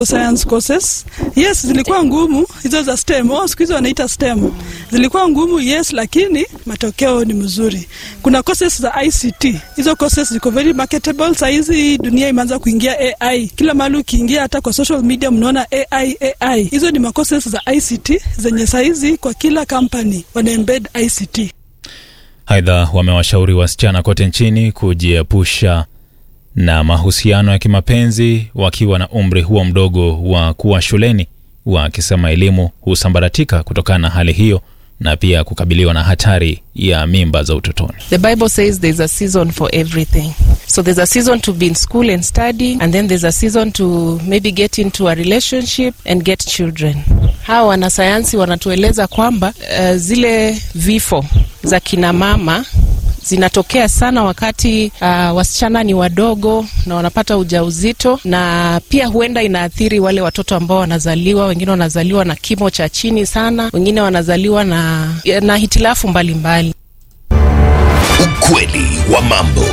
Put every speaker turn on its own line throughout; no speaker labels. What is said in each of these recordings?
science courses yes zilikuwa ngumu hizo za stem oh, siku hizi wanaita stem zilikuwa ngumu yes lakini matokeo ni mzuri kuna courses za ict hizo courses ziko very marketable sahizi dunia imeanza kuingia ai kila mahali ukiingia hata kwa social media mnaona ai ai hizo ni macourses za ict zenye sahizi kwa kila company wana embed ict
Aidha, wamewashauri wasichana kote nchini kujiepusha na mahusiano ya kimapenzi wakiwa na umri huo mdogo wa kuwa shuleni, wakisema elimu husambaratika kutokana na hali hiyo na pia kukabiliwa na hatari ya mimba za utotoni.
The Bible says there's a season for everything. So there's a season to be in school and studying, and then there's a season to maybe get into a relationship and get children. Hawa wanasayansi wanatueleza kwamba uh, zile vifo za kina mama zinatokea sana wakati uh, wasichana ni wadogo na wanapata ujauzito, na pia huenda inaathiri wale watoto ambao wanazaliwa. Wengine wanazaliwa na kimo cha chini sana, wengine wanazaliwa na, na hitilafu mbalimbali.
Ukweli wa mambo.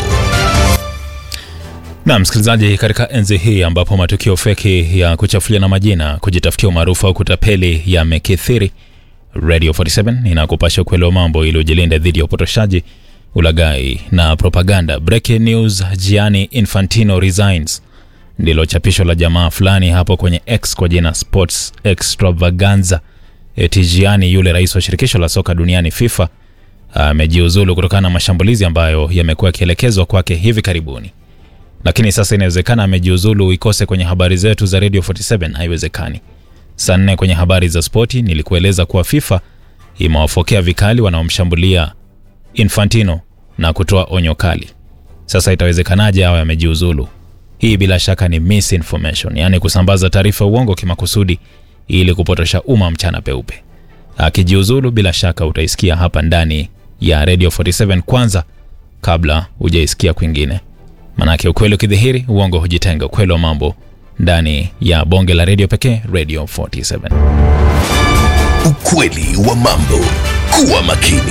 Na msikilizaji, katika enzi hii ambapo matukio feki ya kuchafuliana majina, kujitafutia umaarufu au kutapeli yamekithiri, Radio 47 inakupasha ukweli wa mambo ili ujilinde dhidi ya upotoshaji, ulaghai na propaganda. Breaking news: Gianni Infantino resigns, ndilo chapisho la jamaa fulani hapo kwenye X kwa jina Sports Extravaganza. Eti Gianni, yule rais wa shirikisho la soka duniani FIFA, amejiuzulu kutokana na mashambulizi ambayo yamekuwa yakielekezwa kwake hivi karibuni lakini sasa inawezekana amejiuzulu ikose kwenye habari zetu za Radio 47. Haiwezekani. Saa nne kwenye habari za spoti nilikueleza kuwa FIFA imewafokea vikali wanaomshambulia Infantino na kutoa onyo kali. Sasa itawezekanaje awe amejiuzulu? Hii bila shaka ni misinformation, yaani kusambaza taarifa uongo kimakusudi ili kupotosha umma mchana peupe. Akijiuzulu bila shaka utaisikia hapa ndani ya Radio 47 kwanza kabla hujaisikia kwingine. Manake ukweli ukidhihiri, uongo hujitenga. Ukweli wa mambo ndani ya bonge la redio pekee, Radio 47.
Ukweli wa mambo. Kuwa makini.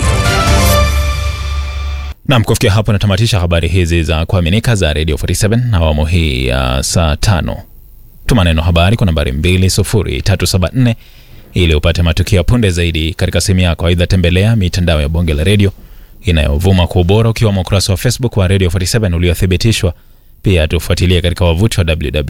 Nam, kufikia hapo natamatisha habari hizi za kuaminika za Radio 47 na awamu hii ya saa tano. Tuma neno habari kwa nambari 20374 ili upate matukio ya punde zaidi katika simu yako. Aidha, tembelea mitandao ya bonge la redio inayovuma kwa ubora ukiwemo ukurasa wa Facebook wa Radio 47 uliothibitishwa. Pia tufuatilie katika wavuti wa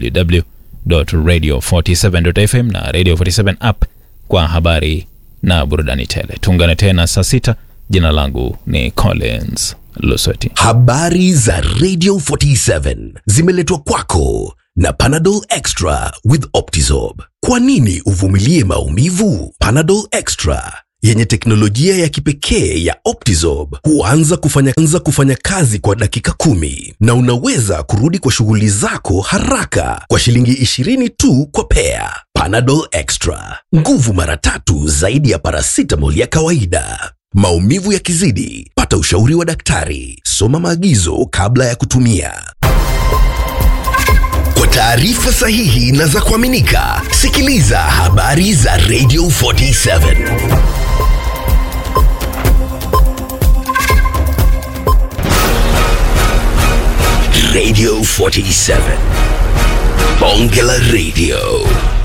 www.radio47.fm na Radio 47 app kwa habari na burudani tele. Tuungane tena saa sita. Jina langu ni Collins Lusweti.
Habari za Radio 47 zimeletwa kwako na Panadol Extra with Optizorb. Kwa nini uvumilie maumivu? Panadol Extra yenye teknolojia ya kipekee ya Optizorb huanza kufanya, anza kufanya kazi kwa dakika kumi na unaweza kurudi kwa shughuli zako haraka kwa shilingi 20 tu kwa pea. Panadol Extra, nguvu mara tatu zaidi ya paracetamol ya kawaida. Maumivu yakizidi, pata ushauri wa daktari. Soma maagizo kabla ya kutumia. Kwa taarifa sahihi na za kuaminika, sikiliza habari za Radio 47. Radio 47. Bonge la Radio.